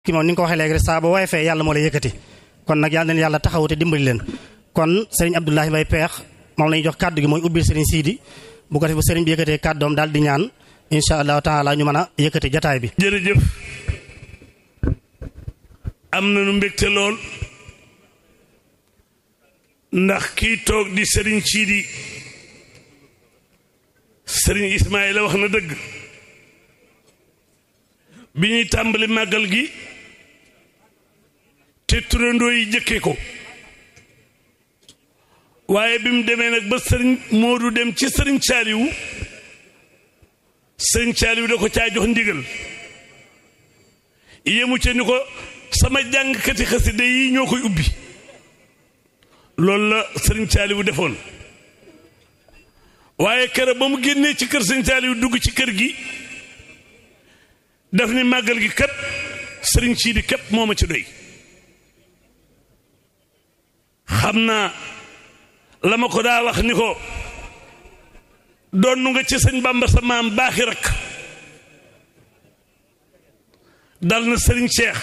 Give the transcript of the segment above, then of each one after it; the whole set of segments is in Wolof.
ki moom ni nga ko waxee léegi rek saa ba waaye fee yàlla moo lay yëkkati kon nag yàlla na yàlla taxawu te dimbali leen kon sëriñ Abdoulahi Mbaye Peex moom la ñuy jox kàddu gi mooy ubbil sëriñ Sidi bu ko defee bu sëriñ bi yëkkatee kàddoom daal di ñaan incha allahu taala ñu mën a yëkkati jataay bi. jërëjëf am nañu mbégte lool ndax kii toog di sëriñ Sidi sëriñ Ismaïla wax na dëgg bi ñuy tàmbali màggal gi te turandoo yi jëkke ko waaye bi mu demee nag ba sëriñ Moodu dem ci sëriñ Saaliwu sëriñ Saaliwu da ko caa jox ndigal yemu ca ni ko sama jàngkati xasida yi ñoo koy ubbi loolu la sëriñ Saaliwu defoon waaye kër ba mu génnee ci kër sëriñ Saaliwu dugg ci kër gi daf ni màggal gi kat sëriñ Sidi képp moo ma ci doy xam naa la ma ko daa wax ni ko doon nga ci sëñ Bamba sa maam baaxi rakk dal na sëriñ Cheikh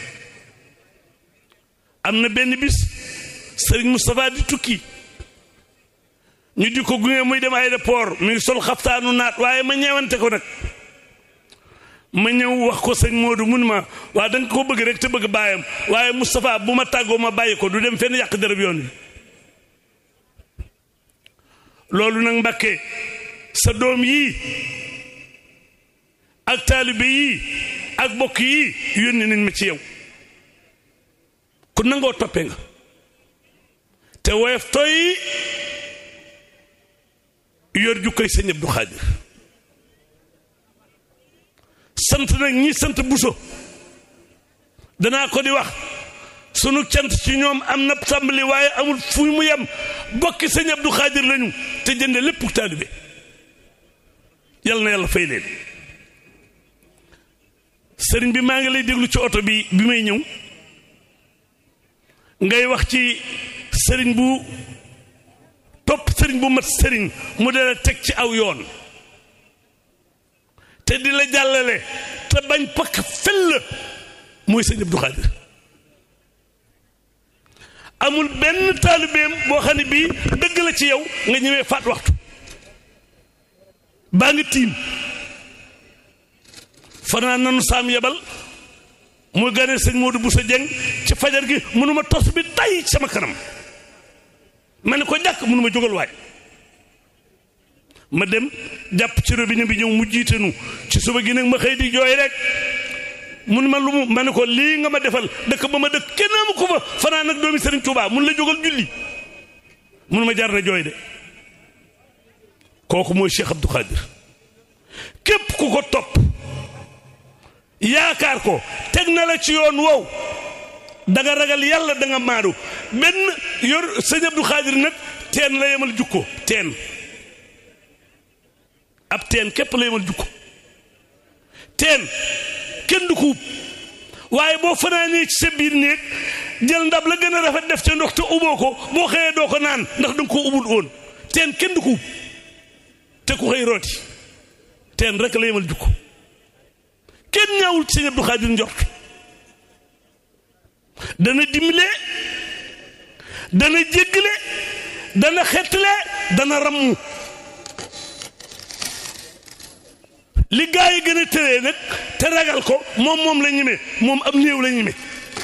am na benn bis sëriñ Moustapha di tukki ñu di ko gunge muy dem aéroport muy sol xaftaanu naat waaye ma ñeewante ko nag ma ñëw wax ko sëñ Modou mun ma waa da nga ko bëgg rek te bëgg baayam waaye Moustapha bu ma tàggoo ma bàyyi ko du dem fenn yàq dërëb yoon wi loolu nag Mbàkke sa doom yii ak taalibe yii ak bokk yii yónni nañ ma ci yow ku nangoo toppee nga te woyof tooy yor ju koy sëñ Abdou Xaadir sant nag ñi sant buso danaa ko di wax sunu cant ci ñoom am na tàmbali waaye amul fu mu yem bokki sëñ Abdou Xaadir lañu te jënde lépp taalibe yal na yàlla fay leen sëriñ bi maa ngi lay déglu ci oto bi bi may ñëw ngay wax ci sëriñ bu topp sëriñ bu mat sëriñ mu dala teg ci aw yoon te di la jàllale te bañ pakk fel mooy sëñ Abdou Xaadir amul benn taalibeem boo xam ne bii dëgg la ci yow nga ñëwee faat waxtu baa ngi tiim fanaan nanu saam yebal muy gane sëñ Modou Boussa Dieng ci fajar gi mënuma tos bi tay sama kanam ma ne ko jàkk mënuma jógal waay ma dem jàpp ci robinet bi ñëw mu jiitanu ci suba gi nag ma xëy di jooy rek mun ma lu mu ma ne ko lii nga ma defal dëkk ba ma dëkk kenn amu ko fa fanaan nag doomi Serigne Touba mun la jógal julli mun ma jar na jooy de kooku mooy Cheikh Abdou Khadir képp ku ko topp yaakaar ko teg na la ci yoon wow da nga ragal yàlla da nga maadu benn yor sëñ Abdou Khadir nag teen la yemal jukko teen ab teen képp la yemal jukko teen kenn du ko ub waaye boo fanaanee ci sa biir néeg jël ndab la gën a rafet def ca ndox te uboo ko boo xëyee doo ko naan ndax danga ko ubul woon teen kenn du ko ub te ku xëy rooti teen rek la yemal jukko kenn ñaawul ci sëñ Abdou Khadir njort dana dimbale dana jéggale dana xettale dana rammu li gaa yi gën a tëree nag te ragal ko moom moom la ñeme moom am néew la ñeme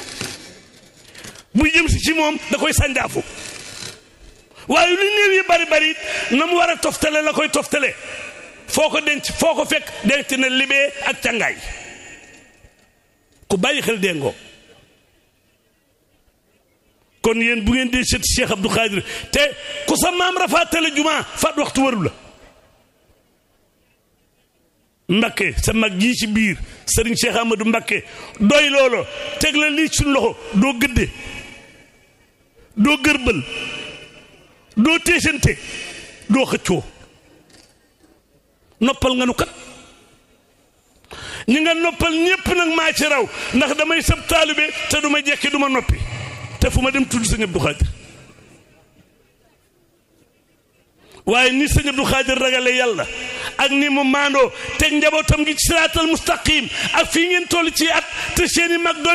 buy jëm si ci moom da koy sànjaafu waaye lu néew yi bari bari na mu war a toftale la koy toftale foo ko denc foo ko fekk denc na libee ak càngaay ku bàyyi xel déngoo kon yéen bu ngeen dee seet Cheikh Abdou Khadir te ku sa maam rafaatale jumaa faat waxtu waru la Mbakke sa mag jii ci biir Serigne Cheikh Amadou Mbakke doy loolo teg la lii suñ loxo doo gëdde doo gërbal doo téesante doo xëccoo noppal nga nu kat ñi nga noppal ñépp nag maa ci raw ndax damay sab taalibe te du ma jekki du ma noppi te fu ma dem tudd sëñ Abdou Khadir waaye ni sëñ Abdou Khadir ragale yàlla ak ni mu maandoo teg njabootam gi ci siraatal mustaqim ak fii ngeen toll ci at te seeni mag doon